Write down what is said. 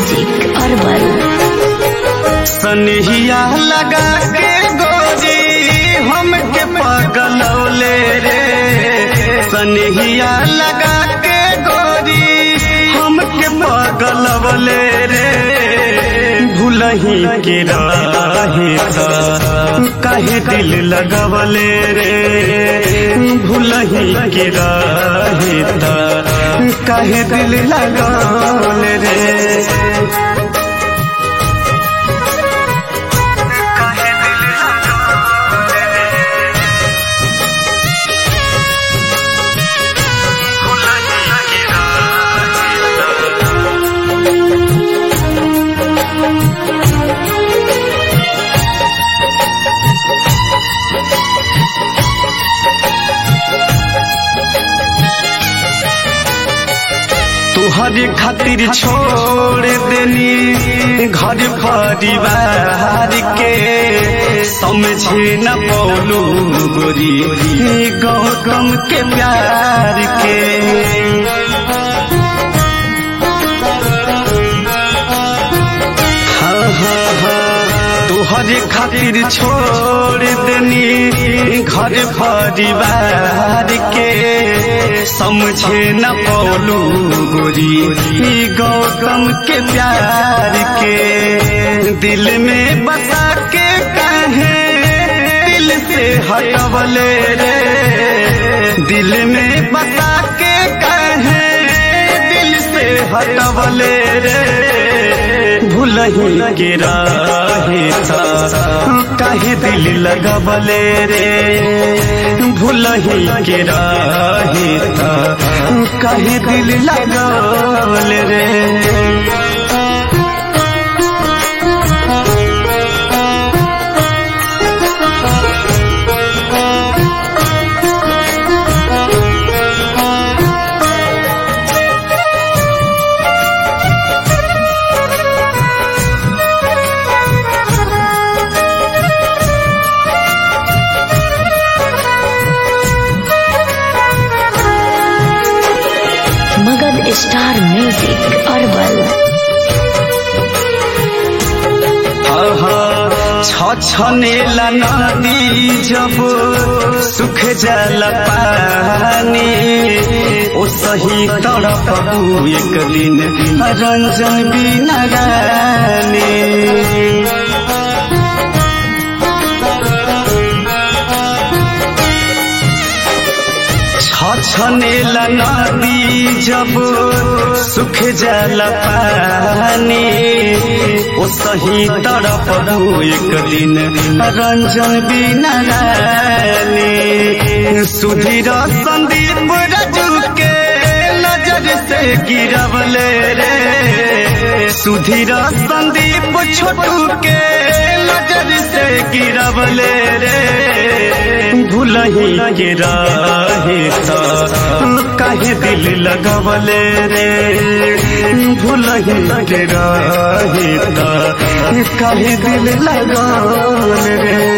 music herbal सनहिया लगा के गोरी हमके पगलौले रे सनहिया लगा के गोरी हमके पगलौले रे भूलही के राहे काहे दिल लगवले रे भूलही के राहे काहे दिल लगवले रे तुहरे खातिर छोड़ देनी घर परिवार के समझे न पौलू गोरी गौतम के प्यार के हाँ हाँ हाँ तुहरे खातिर छोड़ देनी घर परिवार के समझे न पौलू गोरी गौतम के प्यार के दिल में बसा के कहे दिल से हटवले रे दिल में बसा के कहे दिल से हटवले रे भूलही के राहे काहे दिल लगवले रे भूलही के राहे काहे दिल लगवले रे मगध स्टार म्यूजिक अरबल छछनेला नदी जब सुख जल पानी ओ सही तड़प एक दिन रंजन बिना रानी छछनेला नदी जब सुख जल पानी ओ सही तरफ एक दिन रंजन बिना रानी सुधीर संदीप रजू के नजर से गिरवले रे सुधीर संदीप छोटू के नजर से गिरवले रे भूलही के राहे काहे दिल लगवले रे भूलही के राहे काहे दिल लगवले रे